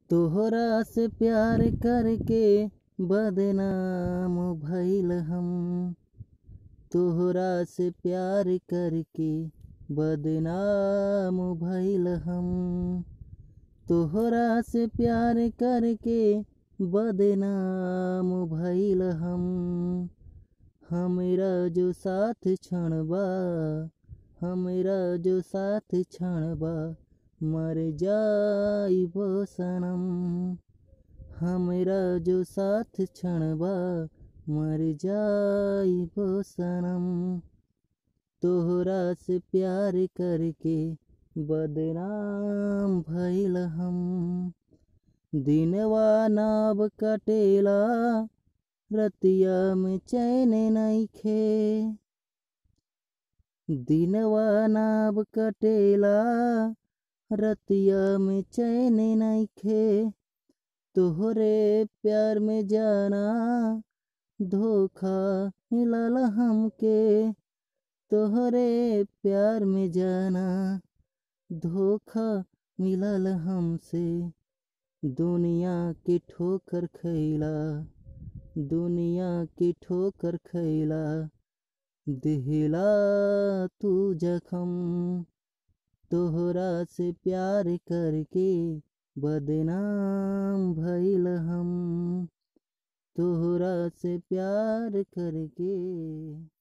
तोहरा से प्यार करके बदनाम भइल हम तोहरा से प्यार करके बदनाम भइल हम तोहरा से प्यार करके बदनाम भइल हम हमरा जो साथ क्षणबा हमरा जो साथ क्षणबा मर जाइबो सनम हमरा जो साथ क्षणबा मर जाइबो सनम तोहरा से प्यार करके बदनाम भइल हम दिनवा नाव कटेला रतिया में चैन नइखे दिनवा नाव कटेला रतिया में चैन नइखे तोहरे प्यार में जाना धोखा मिलल हमके तोहरे प्यार में जाना धोखा मिलल हमसे दुनिया के ठोकर खइला दुनिया के ठोकर खइला दिहला तू जखम तोहरा से प्यार करके बदनाम भइल हम तोहरा से प्यार करके